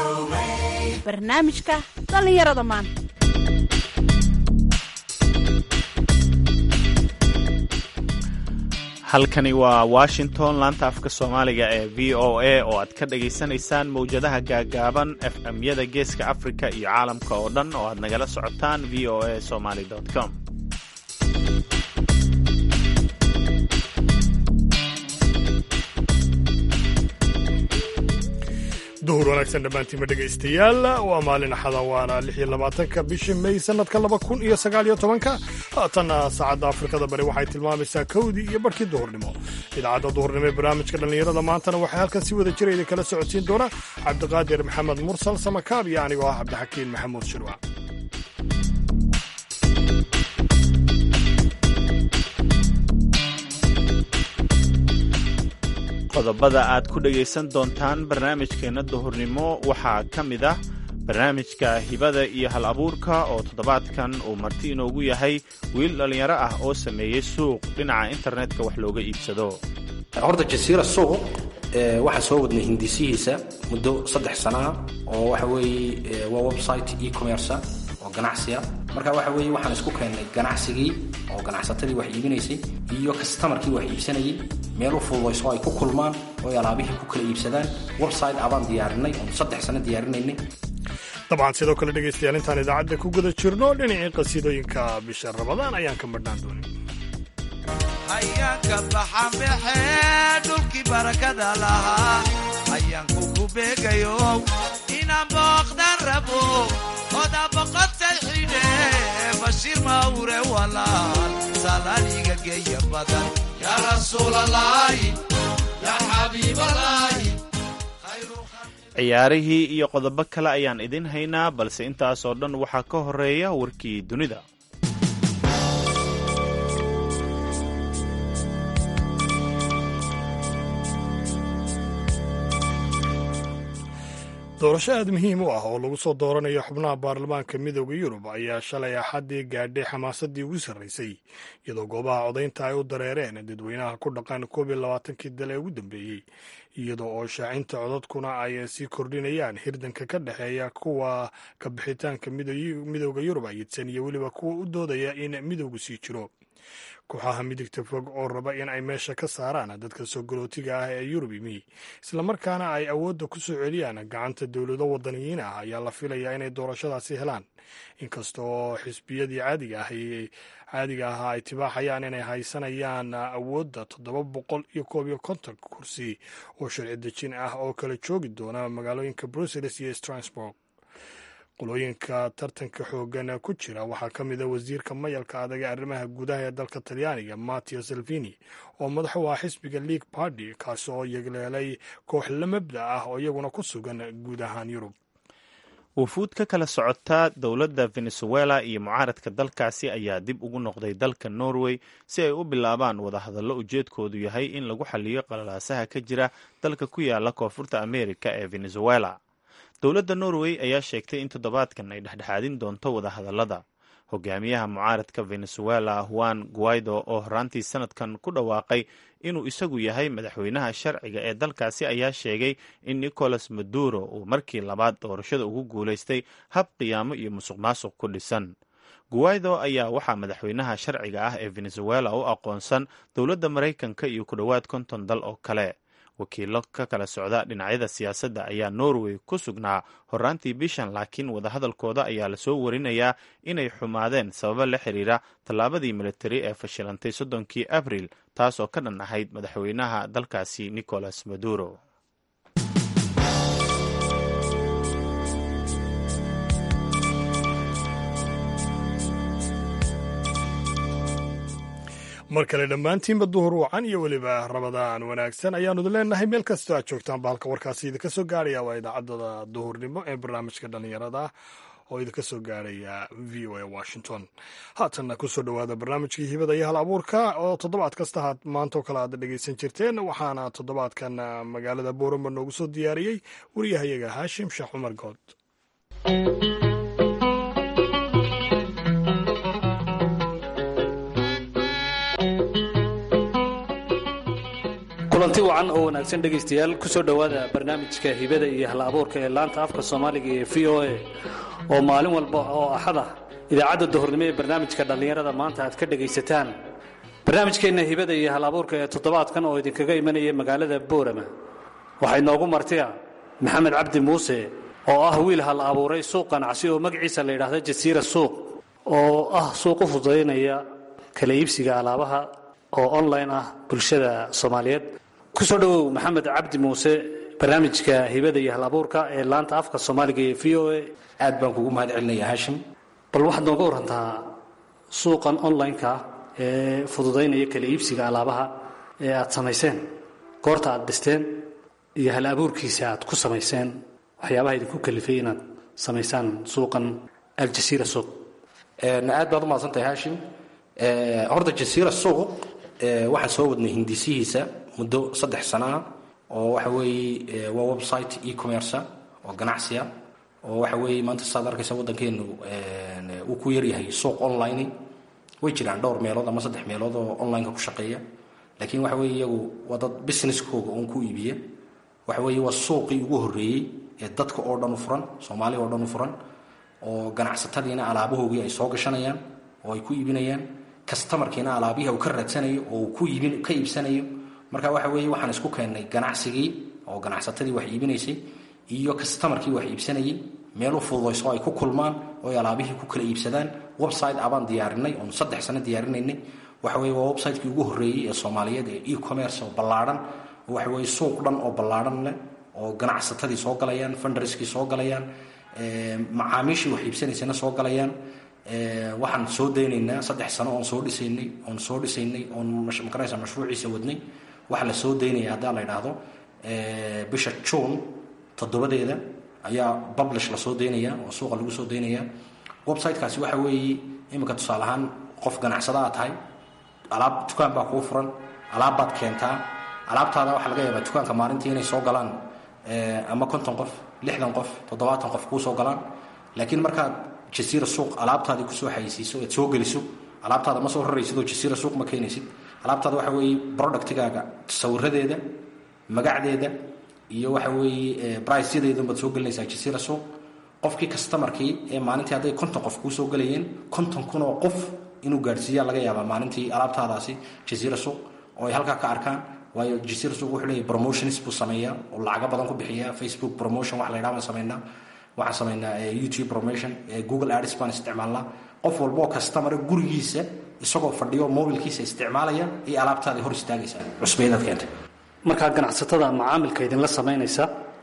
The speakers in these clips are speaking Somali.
barnaamijka dhallinyarada maanta halkani waa washington laanta afka soomaaliga ee v o a oo aad ka dhagaysanaysaan mawjadaha gaagaaban f m-yada geeska afrika iyo caalamka oo dhan oo aad nagala socotaan v o a somaly com duhur wanaagsan dhammaantiinma dhegaystayaal waa maalin axada waana lix iyo labaatanka bishii may sanadka laba kun iyo sagaal iyo tobanka haatanna saacadda afrikada bari waxay tilmaamaysaa kowdii iyo barhkii duhurnimo idaacadda duhurnimo ee barnaamijka dhallinyarada maantana waxay halkan si wada jira idinkala socodsiin doona cabdiqaadir maxamed mursal samakaab iyo anigoo ah cabdixakiin maxamuud shirwac qodobada aad ku dhegaysan doontaan barnaamijkeenna duhurnimo waxaa ka mid ah barnaamijka hibada iyo hal abuurka oo toddobaadkan uu marti inoogu yahay wiil dhallinyaro ah oo sameeyey suuq dhinaca internetka wax looga iibsado horta jasiira suuq waxaa soo wadnay hindisihiisa muddo saddex sanaa oo waxa weeye waa website e-commerce oo ganacsiya marka waxa weeye waxaan isku keennay ganacsigii oo ganacsatadii wax iibinaysay iyo kastamarkii wax iibsanayay meel u fududayso ay ku kulmaan oo ay alaabihii ku kala iibsadaan website abaan diyaarinay oon saddex sano diyaarinaynay dabcan sidoo kale dhegaystayaal intaan idaacadda ku guda jirno dhinacii qasiidooyinka bisha ramadaan ayaan ka madhnaan doonin hayaanka baxanbaxee dhulkii barakada lahaa hayaanku ku beegayo inaan booqdan rabo oda boqotay xidhe bashiir mawre walaal salaaliga geeya badan yaa rasuulalaahi yaa xabiibalaahi ciyaarihii iyo qodobo kale ayaan idin haynaa balse intaasoo dhan waxaa ka horeeya warkii dunida doorasho aad muhiim u ah oo lagu soo dooranayo xubnaha baarlamaanka midooda yurub ayaa shalay axaddii gaadhay xamaasadii ugu sarraysay iyadoo goobaha codaynta ay u dareereen dadweynaha ku dhaqan koob iyo labaatankii dal ee ugu dambeeyey iyadoo oo shaacinta codadkuna ay sii kordhinayaan hirdanka ka dhexeeya kuwa ka bixitaanka midooda yurub ayidsan iyo weliba kuwa u doodaya in midowgu sii jiro kooxaha midigta fog oo raba in ay meesha ka saaraan dadka soo galootiga ah ee yurub yimi islamarkaana ay awoodda ku soo celiyaan gacanta dowlado wadaniyiin ah ayaa la filayaa inay doorashadaasi helaan inkasta oo xisbiyadii caadiga ah caadiga ahaa ay tibaaxayaan inay haysanayaan awoodda toddoba boqol iyo koob iyo konton kursi oo sharci dejin ah oo kala joogi doona magaalooyinka brussels iyo strasburg qolooyinka tartanka xoogan ku jira waxaa ka mid a wasiirka mayalka adag ee arrimaha gudaha ee dalka talyaaniga matteo salvini oo madax u ah xisbiga league party kaasi oo yegleelay koox la mabda ah oo iyaguna ku sugan guud ahaan yurub wufuud ka kala socota dowladda venezuela iyo mucaaradka dalkaasi ayaa dib ugu noqday dalka norway si ay u bilaabaan wadahadallo ujeedkoodu yahay in lagu xaliyo qalalaasaha ka jira dalka ku yaala koonfurta amerika ee venezuela dowladda norway ayaa sheegtay in toddobaadkan ay dhexdhexaadin doonto wadahadallada hogaamiyaha mucaaradka venezuela juan guaido oo horaantii sanadkan ku dhawaaqay inuu isagu yahay madaxweynaha sharciga ee dalkaasi ayaa sheegay in nicolas maduro uu markii labaad doorashada ugu guulaystay hab qiyaamo iyo musuq maasuq ku dhisan guaido ayaa waxaa madaxweynaha sharciga ah ee venezuela u aqoonsan dowladda maraykanka iyo ku dhowaad konton dal oo kale wakiilo ka kala socda dhinacyada siyaasadda ayaa norway ku sugnaa horaantii bishan laakiin wadahadalkooda ayaa lasoo warinayaa inay xumaadeen sababo la xiriira tallaabadii militari ee fashilantay soddonkii abril taas oo ka dhan ahayd madaxweynaha dalkaasi nicolas maduro mar kale dhammaantiinba duhur wacan iyo weliba rabadaan wanaagsan ayaanu idin leenahay meel kastoo aad joogtaan ba halka warkaasi idinka soo gaaraya waa idaacadda duhurnimo ee barnaamijka dhallinyarada oo idinka soo gaaraya v o a washington haatanna kusoo dhowaada barnaamijkii hibada iyo hal abuurka oo toddobaad kasta ha maantoo kale aad dhegaysan jirteen waxaana toddobaadkan magaalada boorama noogu soo diyaariyey wariyahayaga haashim sheekh cumar good kulanti wacan oo wanaagsan dhegaystayaal ku soo dhowaada barnaamijka hibada iyo hal abuurka ee laanta afka soomaaliga ee v o a oo maalin walba oo axad ah idaacadda duhurnimo ee barnaamijka dhallinyarada maanta aad ka dhegaysataan barnaamijkeenna hibada iyo hal abuurka ee toddobaadkan oo idinkaga imanaya magaalada boorama waxaa inoogu martiya maxamed cabdi muuse oo ah wiil hal abuuray suuq ganacsi oo magaciisa la yidhaahda jasiira suuq oo ah suuq u fududaynaya kala iibsiga alaabaha oo online ah bulshada soomaaliyeed ku soo dhowow maxamed cabdi muuse barnaamijka hibada iyo hal abuurka ee laanta afka soomaaliga ee v o a aad baan kugu mahad celinaya haashim bal waxaad nooga warantaa suuqan online-ka ee fududaynaya kala iibsiga alaabaha ee aad samayseen goorta aad dhisteen iyo hal abuurkiisa aad ku samayseen waxyaabaha idinku kalifay inaad samaysaan suuqan aljasiira suuq aad baad umahadsantahay haashim horta jasiira suuq waxaan soo wadnay hindisihiisa muddo saddex sano ah oo waxa weeye waa website e-commerce oo ganacsiya oo waxa weeye maanta saad arkaysa waddankeenu uu ku yaryahay suuq online way jiraan dhowr meelood ama saddex meelood oo online-ka ku shaqeeya laakiin waxa weeye iyagu waa dad businesskooga uun ku iibiya waxa weeye waa suuqii ugu horreeyey ee dadka oo dhan u furan soomaaliya oo dhan u furan oo ganacsatadiina alaabahoogii ay soo gashanayaan oo ay ku iibinayaan kastamarkiina alaabihi uu ka raadsanayo oo uu ku iibin ka iibsanayo marka waxa weeye waxaan isku keennay ganacsigii oo ganacsatadii wax iibinaysay iyo kastamarkii wax iibsanayay meel u fududayso ay ku kulmaan oo ay alaabihii ku kala iibsadaan website abaan diyaarinay oon saddex sano diyaarinaynay waxa weeye waa website-kii ugu horreeyey ee soomaaliyeed ee e-commerce oo ballaadhan oo waxa weeye suuq dhan oo ballaadhan leh oo ganacsatadii soo galayaan funderskii soo galayaan macaamiishii wax iibsanaysana soo galayaan waxaan soo daynaynaa saddex sano oon soo dhisaynay oon soo dhisaynay oon makaraysa mashruuciisa wadnay waxaa la soo daynaya haddaa la idhaahdo bisha june toddobadeeda ayaa publish lasoo daynaya oo suuqa lagu soo daynaya websitekaasi waxa weeye iminka tusaale ahaan qof ganacsada a tahay alaab dukaan baa kuu furan alaabbaad keentaa alaabtaada waxaa laga yaabaa dukaanka maalintii inay soo galaan ama konton qof lixdan qof toddobaatan qof kuu soo galaan laakiin markaad jasiira suuq alaabtaadii kusoo xayisiiso ead soo geliso alaabtaada ma soo raraysid oo jasiira suuq ma keenaysid alaabtaada waxa weeye productigaaga sawiradeeda magacdeeda iyo waxa weeye briceyadeeda baad soo gelinaysaa jasiira suuq qofkii kastamarkii ee maalintii hadday konton qof kuu soo gelayeen konton kun oo qof inuu gaadhsiiyaa laga yaabaa maalintii alaabtaadaasi jasiira suuq oo ay halkaa ka arkaan waayo jasiira suuq wuxuu leeyahy promotions buu sameeyaa oo lacago badan ku bixiyaa facebook promotion wax la ydhaha baan samaynaa waxaan samaynaa youtube promotion google ads baan isticmaalnaa qof walba oo kastamara gurigiisa isagoo fadhiyo mobilkiisa isticmaalaya iyo alaabtaada hor istaagaysaa cusbayadaad keentay markaa ganacsatada macaamilka idinla samaynaysa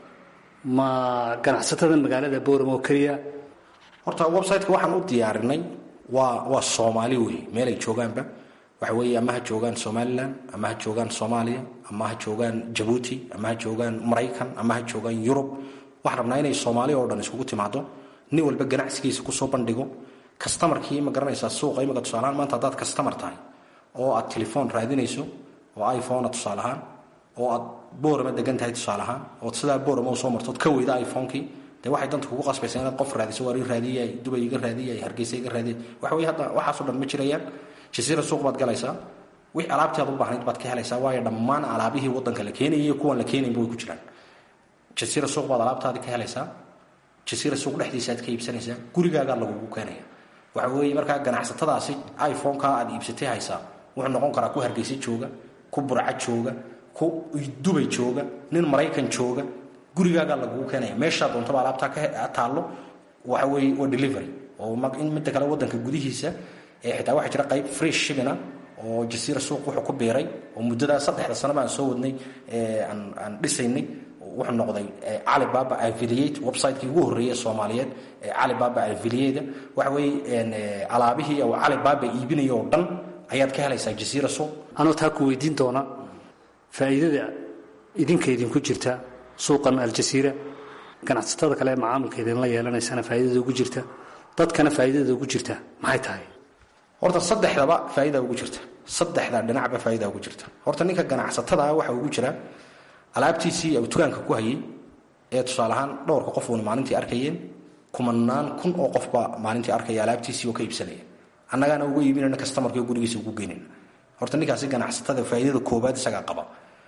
ma ganacsatada magaalada boorama oo keliya horta websiteka waxaan u diyaarinay waa waa soomaali wey meel ay joogaanba waxa weeye ama ha joogaan somalilan ama ha joogaan soomaaliya ama ha joogaan jabuuti ama ha joogaan maraykan ama ha joogaan yurub waxaan rabnaa inay soomaaliya oo dhan iskugu timaado nin walba ganacsigiisa kusoo bandhigo kastamarkii ma garanaysaa suuqa imika tusaalahaan maanta haddaad kastamar tahay oo aad telefoon raadinayso oo iphonea tusaale ahaan oo aad boorama degan tahay tusaale ahaan ood sidaa boorama usoo martood ka weyda iphonekii dee waxay danta kugu qasbaysaa inaad qof raadiso waar ii raadiyay dubay iga raadiyay hargeysa iga raadiyay waxa weye hadda waxaasoo dhan ma jirayaan jasiira suuq baad galaysaa wix alaabtii aad u baahnayd baad ka helaysaa waayo dhammaan alaabihii waddanka la keenayay iyo kuwan la keenaynba way ku jiraan jasiira suuq baad alaabtaadii ka helaysaa jasiira suuq dhexdiisa aad ka iibsanaysaa gurigaagaa lagugu keenaya waxa weeye markaa ganacsatadaasi iphoneka aad iibsatay haysaa wuxuu noqon karaa ku hargeysa jooga ku burca jooga ku dubay jooga nin maraykan jooga gurigaagaa lagugu keenaya meeshaa doontaba alaabtaa ka taallo waxa weeye waa delivery oo in midda kale waddanka gudihiisa ee xitaa waxaa jira qayb fresh shibina oo jasiira suuq wuxuu ku biiray oo muddadaa saddexda sano baan soo wadnay aan dhisaynay wuxuu noqday calibaba affiliate website-kii ugu horreeyay soomaaliyeed ee calibaba affiliate waxa weeye alaabihii oo calibaba iibinaya oo dhan ayaad ka helaysaa jasiira suuq anoo taa ku weydiin doona faa'iidada idinka idinku jirta suuqan aljasiira ganacsatada kale ee macaamilka idinla yeelanaysana faa'iidada ugu jirta dadkana faa'iidada ugu jirta maxay tahay horta saddexdaba faa'iida ugu jirta saddexda dhinacba faa'iida ugu jirta horta ninka ganacsatada ah waxa ugu jira alaabtiisii uu dukaanka ku hayay ee tusaale ahaan dhowrka qof uuna maalintii arkayeen kumanaan kun oo qofba maalintii arkaya alaabtiisii oo ka iibsanaya annagaana uga iibinayna kastamarkii gurigiisa ugu geynayna horta ninkaasi ganacsatada faa'iidada koobaad isagaa qaba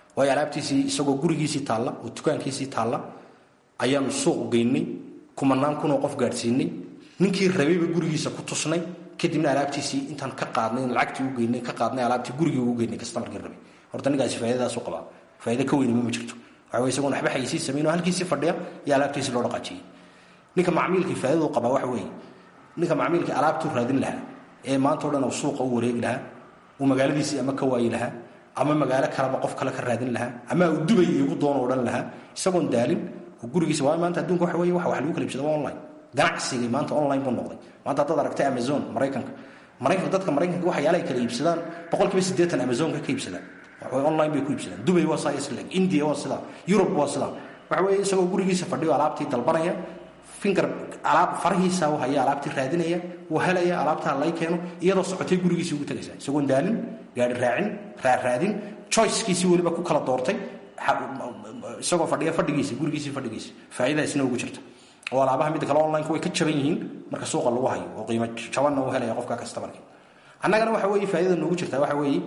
waayo alaabtiisii isagoo gurigiisii taalla oo dukaankiisii taalla ayaanu suuq geynay kumanaan kunoo qof gaadhsiinay ninkii rabayba gurigiisa ku tusnay kadibna alaabtiisii intaan ka qaadnay lacagtii u geynay ka qaadnay alaabtii gurigii ugu geynay kastamarkii rabay horta ninkaasi faaidadaasu qabaa faaida ka weynima ma jirto waxa wey isagoon waxba xayisii samayn oo halkiisii fadhiya iyo alaabtiisii loo dhaqaajiyey ninka macmiilkii faaidadu qabaa waxa weeye ninka macmiilkii alaabtuu raadin lahaa ee maanta o dhan uu suuqa u wareegi lahaa uu magaaladiisii ama ka waayi lahaa ama magaalo kaleba qof kale ka raadin lahaa ama uu dubay igu doono odhan lahaa isagoon daalin oo gurigiisa waa maanta adduunka waxa wey waxa wax lagu kala iibsada waa online ganacsigii maanta online buu noqday maanta haddaad aragtay amazon maraykanka maraykanka dadka maraykanka waxyaala ay kala iibsadaan boqolkiiba siddeetan amazonka ka iibsadaan waxaway online bay ku iibsadaan dubay waa saa isleg india waa sidaa yurub waa sidaa waxa weeye isagoo gurigiisa fadhiyo alaabtii dalbanaya finger alaab farahiisa haya alaabtii raadinaya wuu helaya alaabtaa lay keeno iyadoo socotay gurigiisii ugu tagaysa isagoon daalin gaari raacin raaraadin choicekiisii weliba ku kala doortay isagoo fadhiya fadhigiisa gurigiisii fadhigiisa faa'iidaasina ugu jirta oo alaabaha midda kale online way ka jaban yihiin marka suuqa lagu hayo oo qiimo jabanna uu helaya qofka customerka annagana waxa weeye faa'iidada noogu jirtaa waxa weeye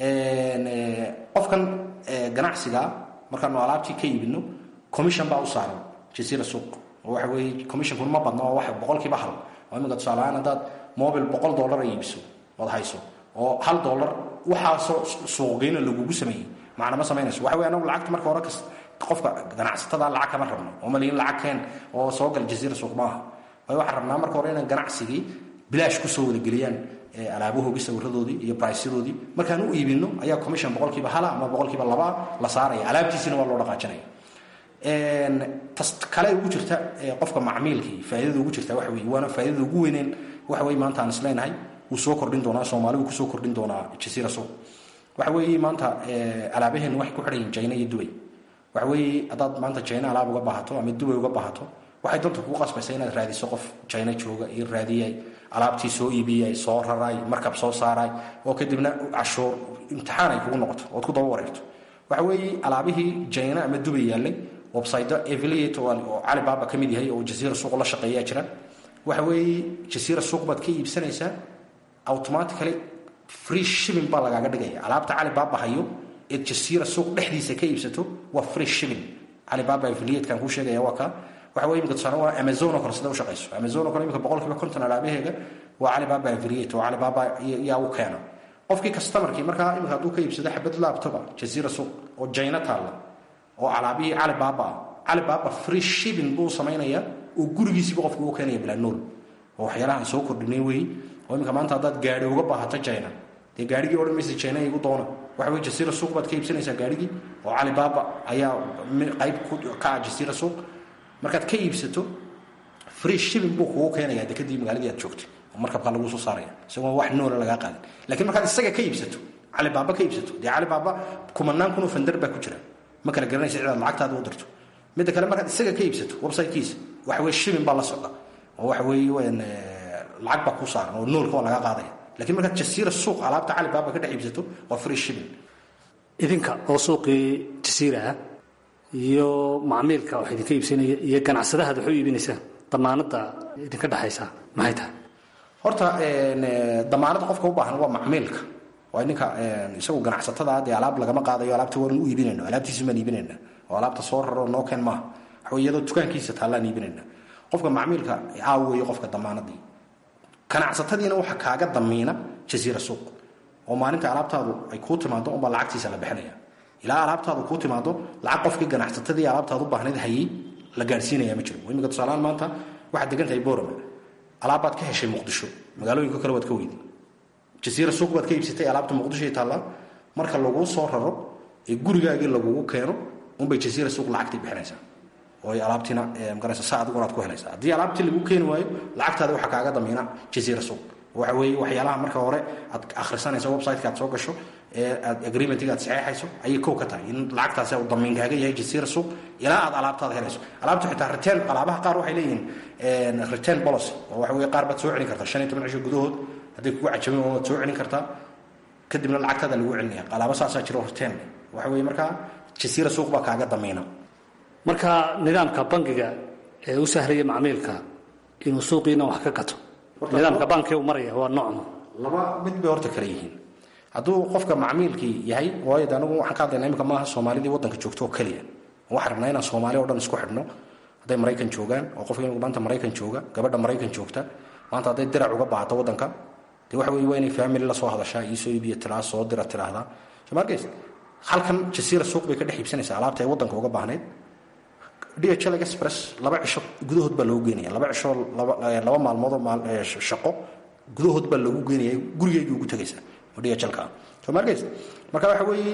qofkan ganacsiga markaanu alaabtii ka iibino commission baa u saaran jasiira suuq oo waxa weeye commissionkuna ma badna oo wax boqolkiiba hal oo iminka tusaaleahaan haddaad mobil boqol dollar ay iibiso ood hayso oo hal dollar waxaasoo suuqgeyna lagugu sameeyey macna ma samaynayso waxa weye anagu lacagta marka hore kas qofka ganacsatada lacag kama rabno oo maliin lacag keen oo soo gal jasiira suuq maaha waayo waxaan rabnaa marka hore inaan ganacsigii bilaash kusoo wadageliyaan alaabahoogii sawiradoodii iyo briceyadoodii markaan u iibino ayaa commission boqolkiiba hala ama boqolkiiba labaa la saaraya alaabtiisina waa loo dhaqaajinaya tas kale ugu jirta qofka macmiilkii faaidada ugu jirta waxa wey waana faaidada ugu weyneen waxa wey maanta aan isleenahay wuu soo kordhin doonaa soomaaligu kusoo kordhin doonaa jasiira suuq waxa weeye maanta alaabaheenu waxay ku xidhan yihin jina iyo dubay waxa weeye haddaad maanta jina alaab uga baahato ama dubay uga baahato waxay danta kugu qasbaysa inaad raadiso qof jina jooga iyo raadiyay alaabtii soo iibiyay soo raray markab soo saaray oo kadibna cashuur imtixaan ay kugu noqoto ood ku daba wareegto waxa weeye alaabihii jina ama dubay yaallay website affiliate oo calibaaba ka mid yahay oo jasiira suuq la shaqeeyaa jira waxa weeye jasiira suuq baad ka iibsanaysaa automatically free shipping baa lagaaga dhigaya alaabta calibaaba hayo eed jasiira suuq dhexdiisa ka iibsato waa free shipping calibaaba affiliatekan kuu sheegaya waa ka waxa weye imika tusaale waa amazon oo kale sida u shaqayso amazon oo kale imika boqolkiiba konton alaabaheega waa calibaaba affiliate oo calibaaba yaa u keena qofkii customerkii markaa imika hadduu ka iibsado xabad laptopa jasiira suuq oo jayna taalla oo alaabihii calibaaba ah calibaaba free shipping buu samaynayaa oo gurigiisiiba qofka u keenaya bilaa nool oo waxyaalahaan soo kordhinay wey oo imika maanta haddaad gaari uga baahato jina dee gaarigii odhan maysa jina igu doona waxa wey jasiira suuq baad ka iibsanaysaa gaarigii oo calibaaba ayaa qayb ka ah jasiira suuq markaad ka iibsato free shipping buu kugu keenaya de kadib magaaladii aad joogtay oo markabkaa laguu soo saaraya isagoo wax noola lagaa qaadin lakiin markaad isaga ka iibsato calibaaba ka iibsato dee calibaaba kumanaan kunoo fandar baa ku jira ma kala garanaysa cidaad lacagtaada u dirto midda kale markaad isaga ka iibsato websitekiisa waxa weye shipping baa la socda oo waxa weeye lacag baa kuu saaran oo noolka waa laga qaadaya lakiin markaad jasiira suuq alaabta calibaaba ka dhex iibsato waa free shipping idinka oo suuqii jasiira ah iyo macmiilka wax idinka iibsanaya iyo ganacsadahaad wax u iibinaysaan damaanadda idinka dhexaysa maxay tahay horta damaanada qofka u baahan waa macmiilka waa ninka isagu ganacsatada dee alaab lagama qaadayo alaabta waan u iibinayno alaabtiisu baan iibinayna oo alaabta soo raro noo keen maaha waxa iyadoo dukaankiisa taallaan iibinayna qofka macmiilka aaweeyo qofka damaanadii ganacsatadiina waxa kaaga damiina jasiira suuq oo maalinta alaabtaadu ay kuu timaado unbaa lacagtiisa la bixinaya ilaa alaabtaadu kuu timaado lacag qofkii ganacsatadii alaabtaadu baahnayd hayay la gaadhsiinaya ma jiro imika tusaalahaan maanta waxaad degan tahay borama alaabbaad ka heshay muqdisho magaalooyinka kale waad ka weyday jasiira suuq baad ka iibsatay alaabta muqdishoy taallaa marka laguu soo raro ee gurigaagii lagugu keeno unbay jasiira suuq lacagtay bixinaysaa oo ay alaabtiina magaraysa saa adiguna aad ku helaysaa haddii alaabtii lagu keeni waayo lacagtaada waxaa kaaga damiina jasiira suuq waxa weeye waxyaalaha marka hore aad akhrisanayso websiteka aad soo gasho ee aad agreementiga aad saxeexayso ayay kow ka tahay in lacagtaasi uu damiinkaaga yahay jasiira suuq ilaa aad alaabtaada helayso alaabta xitaa return alaabaha qaar waxay leeyihiin return policy oo waxa weye qaar baad soo celin kartaa shan iyo toban cisho gudahood hadday kugu cajabin waad soo celin kartaa kadibna lacagtaada lagu celinaya alaabo saasaa jiro return waxa weeye markaa jasiira suuq baa kaaga damiina marka nidaamka bangiga ee u sahlaya macmiilka inuu suuqiina wax ka gato nidaamka bankiga u maraya waa noocma laba mid bay horta kale yihiin hadduu qofka macmiilkii yahay waayo de anigu waxaan ka hadlayna imika maaha soomaalidii waddanka joogto oo keliya waxaan rabnaa inaan soomaali o dhan isku xidhno hadday maraykan joogaan oo qofka imika maanta maraykan jooga gabadha maraykan joogta maanta hadday dirac uga baahato waddanka dee waxa weye waa inay family la soo hadashaa iisoo iibiya tiraa soo dira tiraahdaa soo ma arkays halkan jasiira suuq bay ka dhex iibsanaysaa alaabta ay waddanka uga baahnayd dhl express laba cisho gudahood baa loogu geenaya laba cisho laba maalmoodoo shaqo gudahood baa loogu geenaya gurigeygii ugu tegaysaa oo dhlka soo ma arkays marka waxa weeye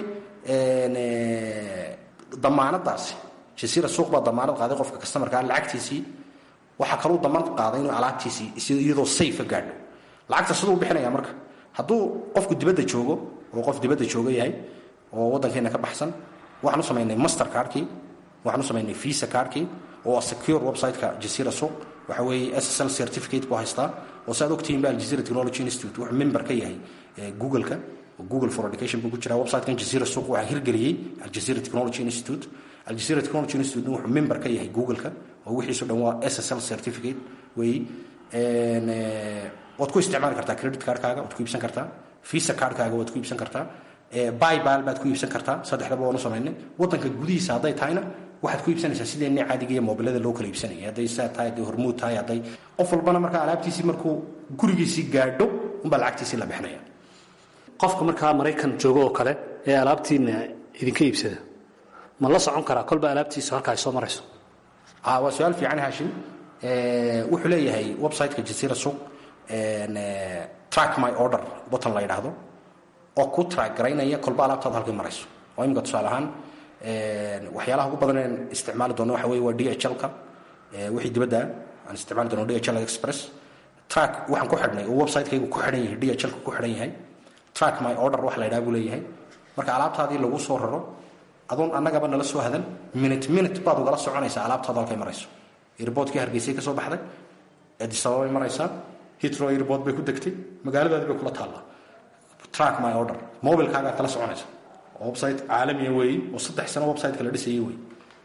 damaanadaasi jasiira suuq baa damaanad qaaday qofka customarkaa lacagtiisii waxaa kaluu damaanad qaaday inuu alaabtiisii iyadoo sayfa gaadho lacagta siduu bixinaya marka hadduu qofku dibadda joogo oo qof dibadda jooga yahay oo waddankeena ka baxsan waxaan u samaynay master cardkii waxaan u samaynay visa cardkii oo secure website-ka jasiira suuq waxa weeye ssl certificate buu haystaa oo si aad ogtihiin ba aljazeera technology institute wuxuu member ka yahay google-ka google for education buu ku jiraa website-kan jasiira suuq waxaa hirgeliyey aljazeera technology institute aljazeera technology institute wuxuu member ka yahay google-ka oo wixiisu dhan waa ssl certificate weeye waad ku isticmaali kartaa credit cardkaaga waad ku iibsan kartaa visa cardkaaga waad ku iibsan kartaa bybal baad ku iibsan kartaa saddexdaba waanu samaynay waddanka gudihiisa hadday tahayna waxaad ku iibsanaysaa sideenni caadiga iyo moobilada loo kala iibsanaya hadday saa tahay hadday hormuud tahay hadday qof walbana markaa alaabtiisii markuu gurigiisii gaadho unbaa lacagtiisii la bixinaya qofka markaa maraykan joogo oo kale ee alaabtiina idinka iibsada ma la socon karaa kolba alaabtiisu halka ay soo marayso waa su-aal fiican haashim wuxuu leeyahay website-ka jasiira suuq track my order button la yidhaahdo oo ku track garaynaya kolba alaabtaada halkay marayso oo imika tusaale ahaan waxyaalaha ugu badan aan isticmaali doono waxa weye waa dhlka wixii dibadda aan isticmaali doono dhl express track waxaan ku xidhnay oo website-kaygu ku xidhan yahay dhlka ku xidhan yahay track my order wax la yidhaha buu leeyahay marka alaabtaadii lagu soo raro adoon annagaba nala soo hadan minute minute baad ugala soconaysaa alaabtaada halkay marayso airboodkii hargeysay ka soo baxday adisababay maraysaa hitro airbood bay ku degtay magaaladaadii bay kula taallaa track my order mobilkaagaa kala soconaysa website caalamiya weeye oo saddex sano website kala dhisayay wey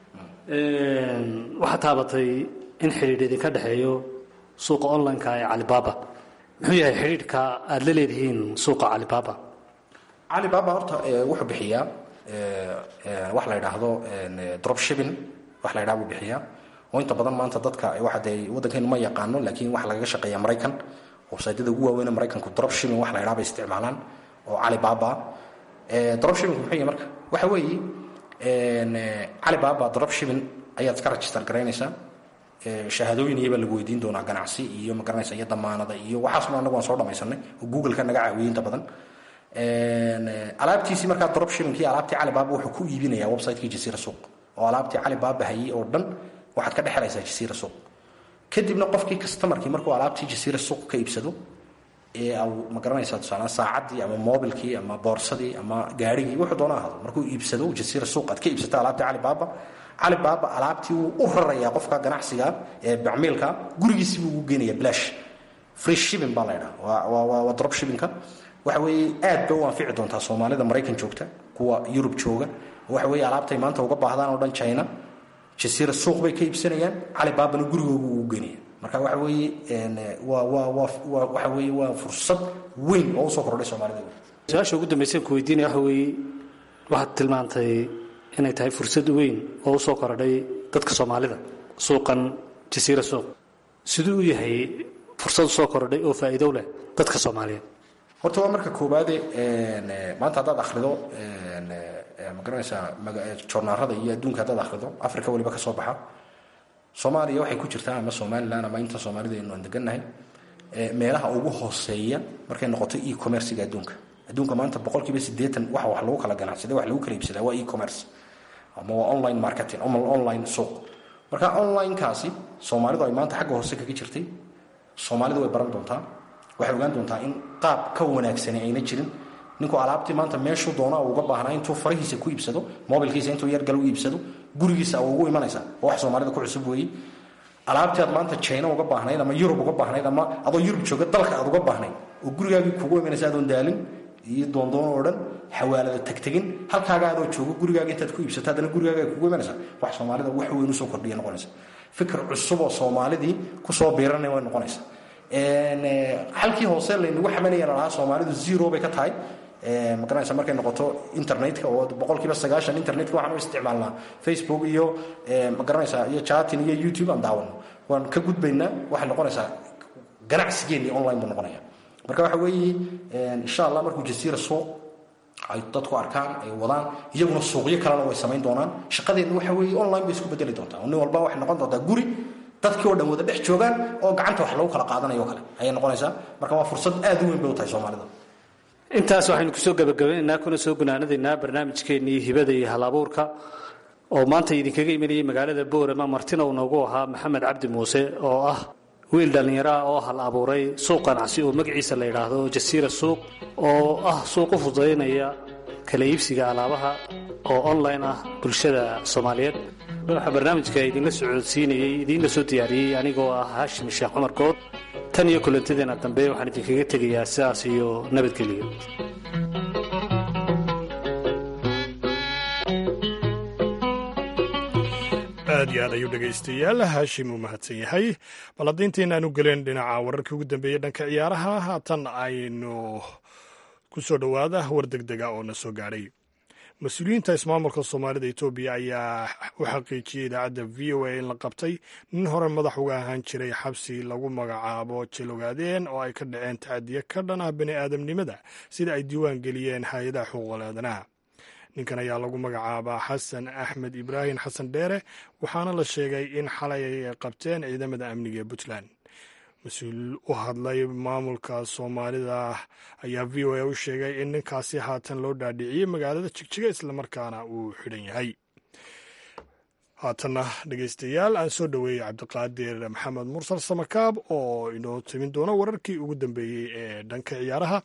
waxaad taabatay in xidhiidh idinka dhexeeyo suuqa online-ka ee calibaba muxuu yahay xidhiidhka aada la leedihiin suuqa calibaba calibaba horta wuxuu bixiyaa wax la yidhaahdo drop shipping wax la yidhaha buu bixiyaa oo inta badan maanta dadka waxa dee waddankeenu ma yaqaano laakiin waxa lagaga shaqeeya maraykan websaytyada ugu waaweyn maraykanku drop shipping wax la yidhaha bay isticmaalaan oo calibaba drop shipping muxuu yahay marka waxa weeye calibaba drop shipping ayaad iska register garaynaysaa shahaadooyin iyaba lagu weydiin doonaa ganacsi iyo magaranaysa iyo damaanada iyo waxaasna anagu waan soo dhamaysanay oo google-ka naga caawiyey inta badan alaabtiisii markaa drop shippingkii alaabtii calibaba wuxuu ku iibinayaa website-kii jasiira suuq oo alaabtii calibaba hayay oo dhan waxaad ka dhexelaysaa jasiira suuq kadibna qofkii customarkii markuu alaabtii jasiira suuq ka iibsado ee ma garanaysaa tusaale saacaddii ama mobilkii ama boorsadii ama gaarigii wuxuu doona ahado markuu iibsado jasiira suuq aad ka iibsata alaabtii calibaba calibaba alaabtii wuu u rarayaa qofka ganacsiga ee bacmiilka gurigiisii buu ugu geenaya blash free shipping baa la ydhaha waa drop shippingka waxa weeye aad bay u anfici doontaa soomaalida maraykan joogta kuwa yurub jooga waxa weeye alaabtay maanta uga baahdaan oo dhan china jasiira suuq bay ka iibsanayaan calibabana gurigoogu ugu geenaya marka waxa weeye waa waa waa waxa weeye waa fursad weyn oo usoo kordhay soomaalida su-aasha ugu dambaysan ku weydiinaya waxa weeye waxaad tilmaantay inay tahay fursad weyn oo usoo kordhay dadka soomaalida suuqan jasiira suuq siduu u yahay fursad usoo kordhay oo faa'iido leh dadka soomaaliyeed horta waa marka koowaade maanta haddaad akhrido ma garanaysaa joornaarada iyo adduunka haddaad akhrido africa weliba ka soo baxa soomaaliya waxay ku jirtaa ama somalilan ama inta soomaalida aynu aan degannahay meelaha ugu hooseeya markay noqoto e commerciga adduunka adduunka maanta boqolkiiba siddeetan waxa wax lagu kala ganacsaday wax lagu kala iibsadaa waa e commerce ama waa online marketing ama online suuq marka online-kaasi soomaalidu ay maanta xagga hoose kaga jirtay soomaalidu way baran doontaa waxay ogaan doontaa in qaab ka wanaagsani ayna jirin ninku alaabtii maanta meeshuu doona uga baahnaa intuu farahiisa ku iibsado mobilkiisa intuu yargal u iibsado gurigiisa ugu imanaysa oo wax soomaalida ku cusub weeye alaabtii aad maanta china uga baahnayd ama yurub uga baahnayd ama adoo yurub jooga dalka aad uga baahnayd oo gurigaagii kugu imanaysa adoon daalin iyo doondoon oo dhan xawaalada tagtegin halkaaga adoo joogo gurigaaga intaad ku iibsato haddana gurigaaga ay kugu imanaysa wax soomaalida wax weyn usoo kordhiya noqonaysa fikir cusub oo soomaalidii kusoo biiranay way noqonaysa halkii hoose laynagu xamanaya lalahaa soomaalidu zero bay ka tahay magaranaysa markay noqoto internetka oo boqolkiiba sagaashan internetka waxaan u isticmaalnaa facebook iyo magaranaysa iyo chatin iyo youtube aan daawano waan ka gudbaynaa waxay noqonaysaa ganacsigeennii online buu noqonaya marka waxa weeye insha allah markuu jasiira suuq ay dadku arkaan ay wadaan iyaguna suuqyo kalena way samayn doonaan shaqadeedna waxa weeye online bay isku bedeli doontaa nin walba waxay noqon doontaa guri dadkii oo dhan wada dhex joogaan oo gacanta wax lagu kala qaadanayo kale ayay noqonaysaa marka waa fursad aad u weyn bay u tahay soomaalida intaas waxaynu kusoo gabagabeynaynaa kuna soo gunaanadaynaa barnaamijkeennii hibada iyo hal abuurka oo maanta idinkaga imanayay magaalada boorama martina uu noogu ahaa maxamed cabdi muuse oo ah wiil dhallinyaro ah oo hal abuuray suuq ganacsi oo magaciisa la yidhaahdo jasiira suuq oo ah suuq u fududaynaya kala iibsiga alaabaha oo online ah bulshada soomaaliyeed waxaa barnaamijka idinla socodsiinayey idiinla soo diyaariyey anigoo ah haashim sheekh cumar good tan iyo kulantadeena dambe waxaan idinkaga tegayaa sidaas iyo nabadgelyo aad iyo aad ayuu dhegaystayaal haashim uu mahadsan yahay bal haddayntayn aanu gelin dhinaca wararkii ugu dambeeyey dhanka ciyaaraha haatan aynu ku soo dhowaada war degdega oo na soo gaadhay mas-uuliyiinta ismaamulka soomaalida etoobiya ayaa u xaqiijiyey idaacadda v o a in la qabtay nin hore madax uga ahaan jiray xabsi lagu magacaabo jelogaadeen oo ay ka dhaceen tacadiye ka dhan ah bani aadamnimada sida ay diiwaan geliyeen hay-adaha xuquuqul aadanaha ninkan ayaa lagu magacaabaa xasan axmed ibraahim xasan dheere waxaana la sheegay in xalay ay qabteen ciidamada amniga ee puntland mas-uul u hadlay maamulka soomaalida ayaa v o a u sheegay in ninkaasi haatan loo dhaadhiciyey magaalada jigjiga islamarkaana uu xidhan yahay haatanna dhegeystayaal aan soo dhoweeyey cabdiqaadir maxamed mursal samakaab oo inoo timin doono wararkii ugu dambeeyey ee dhanka ciyaaraha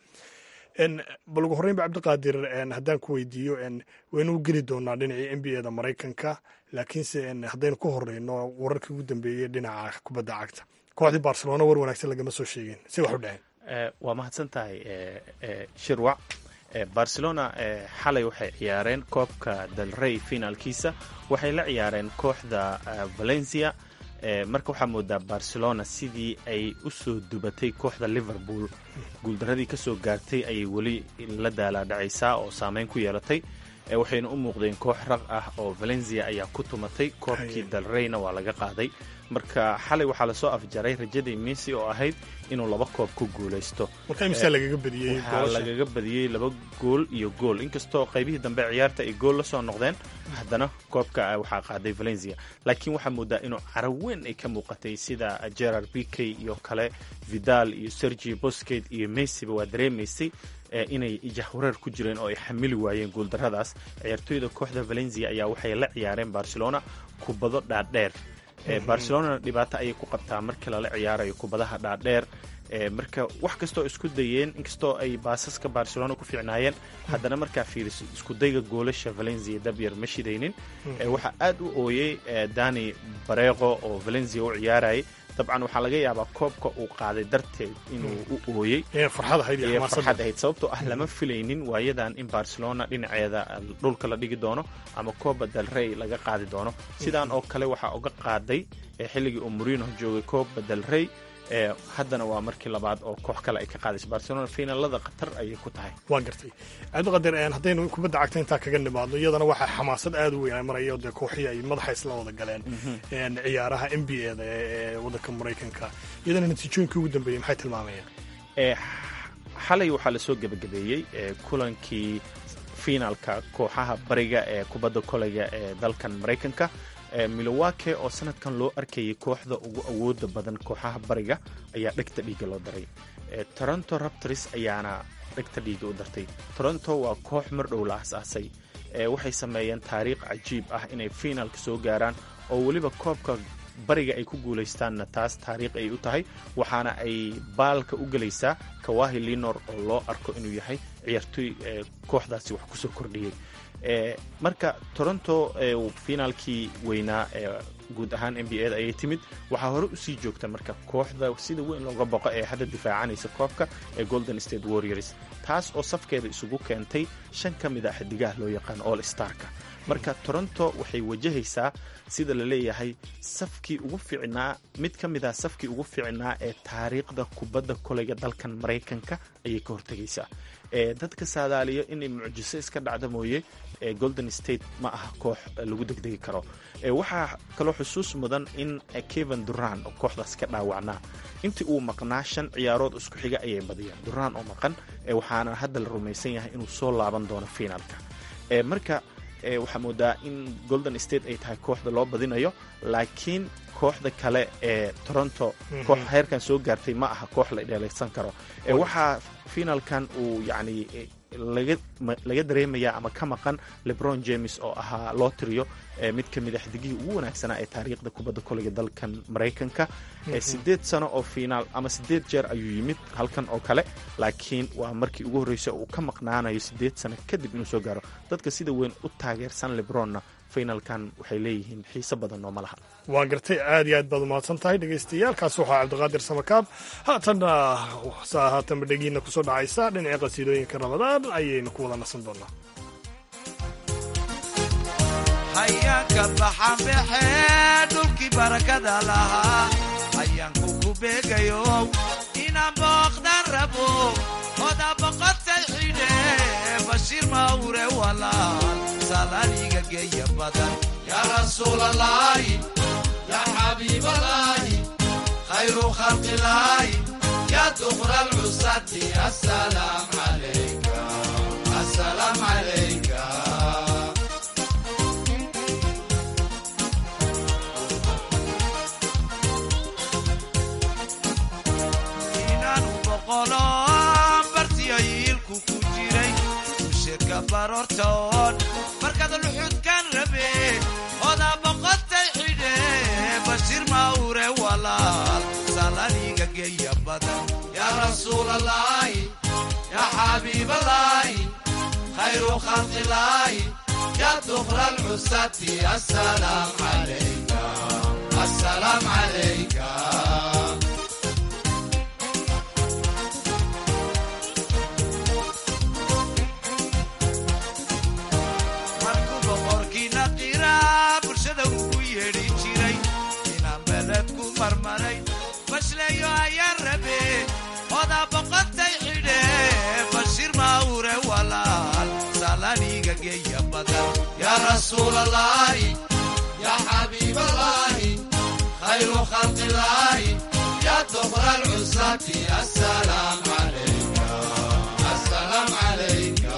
bal ugu horreynba cabdiqaadir haddaan ku weydiiyo waynu geli doonaa dhinacii n b a da maraykanka laakiinse haddaynu ku horeyno wararkii ugu dambeeyey dhinaca kubadda cagta kooxdii barcelona war wanaagsan lagama soo sheegin si wax u dhaheen waa mahadsan tahay shirwac barcelona xalay waxay ciyaareen koobka dalrey finaalkiisa waxay la ciyaareen kooxda valencia marka waxaa moodaa barcelona sidii ay u soo dubatay kooxda liverpool guuldaradii ka soo gaartay ayay weli la daalaadhacaysaa oo saameyn ku yeelatay waxayna u muuqdeen koox raq ah oo valencia ayaa ku tumatay koobkii dalreyna waa laga qaaday marka xalay waxaa lasoo afjaray rajadii messi oo ahayd inuu laba koob ku guulaysto marka lagaga badiyey waxaa lagaga badiyey laba gool iyo gool inkastoo qaybihii dambe ciyaarta ay gool la soo noqdeen haddana koobka waxaa qaaday valencia laakiin waxaa moodaa inuu caro weyn ay ka muuqatay sida gerard bikey iyo kale vidal iyo sergi bosket iyo messiba waa dareemaysay inay jahwareer ku jireen oo ay xamili waayeen guuldaradaas ciyaartooyda kooxda valencia ayaa waxay la ciyaareen barcelona kubado dhaadheer barcelonana dhibaato ayay ku qabtaa markii lala ciyaarayo kubadaha dhaadheer marka wax kastoo isku dayeen inkastoo ay baasaska barcelona ku fiicnaayeen haddana markaa fiiriso iskudayga goolasha valencia dabyar ma shidaynin waxaa aad u ooyey dani bareeqo oo valencia u ciyaarayay dabcan waxaa laga yaabaa koobka uu qaaday darteed inuu u ooyey farxad ahayd sababtoo ah lama filaynin waayadan in barcelona dhinaceeda dhulka la dhigi doono ama kooba dalrey laga qaadi doono sidaan oo kale waxaa uga qaaday xilligii uu morino joogay kooba dalrey haddana waa markii labaad oo koox kale ay ka qaadayso barcelona finaalada khatar ayay ku tahay waa gartay cabdiqadir haddaynu kubadda cagta intaa kaga nimaadno iyadana waxaa xamaasad aad u weyn ay maraya dee kooxihii ay madaxa isla wada galeen ciyaaraha n b a da ee waddanka maraykanka iyadana natiijooyinkii ugu dambeeyey maxay tilmaamayaan xalay waxaa lasoo gebagabeeyey kulankii finaalka kooxaha bariga ee kubadda koleyga ee dalkan maraykanka milowake oo sanadkan loo arkayay kooxda ugu awooda badan kooxaha bariga ayaa dhegta dhiiga loo daray toronto raptors ayaana dhegta dhiiga u dartay toronto waa koox mar dhow la asaasay waxay sameeyeen taariikh cajiib ah inay finaalka soo gaaraan oo weliba koobka bariga ay ku guulaystaanna taas taariikh ay u tahay waxaana ay baalka u gelaysaa kawahi linor oo loo arko inuu yahay ciyaartooy kooxdaasi wax kusoo kordhiyey marka toronto finaalkii weynaa ee guud ahaan n b a da ayay timid waxaa hore usii joogta marka kooxda sida weyn looga boqo ee hadda difaacanaysa koobka ee golden state warriors taas oo safkeeda isugu keentay shan ka mid a xidigaha loo yaqaan all starka marka toronto waxay wajahaysaa sida la leeyahay safkii ugu fiicnaa mid ka mid ah safkii ugu fiicnaa ee taariikhda kubadda koleyga dalkan maraykanka ayay ka hortegaysaa dadka saadaaliyo inay mucjiso iska dhacda mooye golden state ma aha koox lagu degdegi karo waxaa kaloo xusuus mudan in keven duran oo kooxdaas ka dhaawacnaa intii uu maqnaa shan ciyaarood isku xiga ayay badiyaan duran oo maqan waxaana hadda la rumaysan yahay inuu soo laaban doono finaalka marka waxaa moodaa in golden state ay tahay kooxda loo badinayo laakiin kooxda kale ee toronto koox heerkan soo gaartay ma aha koox la dheelaysan karo waxaa finaalkan uu yacni laga dareemaya ama ka maqan lebron james oo ahaa loo tiriyo mid ka mid a xidigihii ugu wanaagsanaa ee taariikhda kubadda koleyga dalkan maraykanka sideed sano oo finaal ama sideed jeer ayuu yimid halkan oo kale laakiin waa markii ugu horreysay uu ka maqnaanayo sideed sano kadib inuu soo gaaro dadka sida weyn u taageersan lebronna finalkan waxay leeyihiin xiise badan oo ma laha waa gartay aad iyo aad baad umahadsan tahay dhegaystayaaalkaas waxaa cabdiqaadir samakaab haatanna haatanba dhegiina kusoo dhacaysa dhinaca qasiidooyinka ramadaan ayaynu ku wada nasan doonaa hayaanka baxanbaxee dhulkii barakada lahaa hayaanku ku beegayo inaan booqdan rabo oda boqotay xidhe bashiir mawre walaal salaaniga geeya badan yaa rasuulalaahi yaa xabiibalaahi khayru khalqilaahi yaa dukra alcusati asalaam calayka asalaam calayka inaanu boqolo bartiyo yiilku ku jiray ushirka baroortoon markaad luxudkan rabe oda boqotay xidhe bashiir mawre walaal salaniga geeya badan yaa rasuulalaahi yaa xabiibalaahi khayru khalqilaahi yaa dukra alcusati asalaam calayka asalaam calayka markuu boqorkiina qiraa bulshada ugu yeedhi jiray inaan beled ku marmaray bashleeyo ayaan rabe oda boqotay xidhe bashiir mawre walaal salaniga geeya badan yaa rasuulalaahi yaa xabiibalaahi khayru khalqilaahi yaa dukra alcusati asalaam calayka asalaam calayka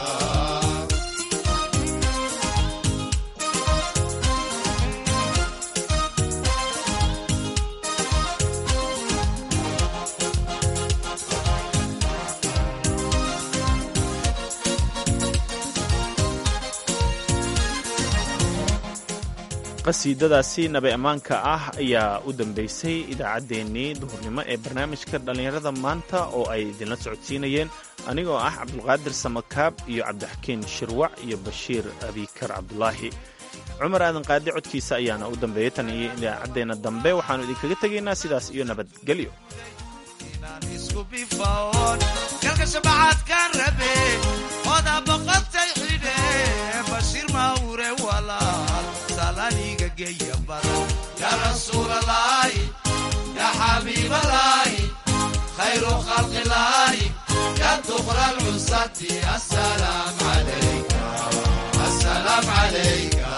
qasiidadaasi nabi ammaanka ah ayaa u dambaysay idaacaddeenii duhurnimo ee barnaamijka dhallinyarada maanta oo ay idinla socodsiinayeen anigoo ah cabdulqaadir samakaab iyo cabdixakiin shirwac iyo bashiir abikar cabdulaahi cumar aadan qaadi codkiisa ayaana u dambeeyay tan iyo idaacaddeenna dambe waxaannu idinkaga tegaynaa sidaas iyo nabadgelyo inaan isku bifaon galka shabacaadkaan rabe oda boqotay xidhe bashiir mawre walaal salaniga geeya badan yaa rasuulalaahi yaa xabiibalaahi khayru khalqilaahi yaa dukra alcusati asalaam calayka asalaam calayka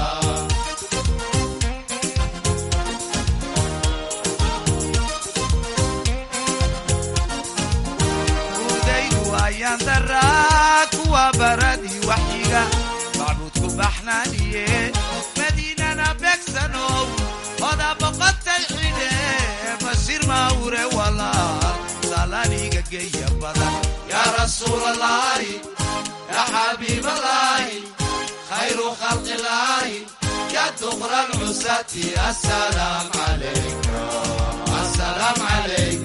udaydu ayaan daraa kuwa baradii waxyiga macbuudku baxnaaniye madiinana beegsanow oda boqotay xidhe bashiir mawre walaal salaniga geeya badan yaa rasuulalaahi yaa xabiibalaahi khayru khalqilaahi yaa dukra alcusati asalaam calayka asalaam calayka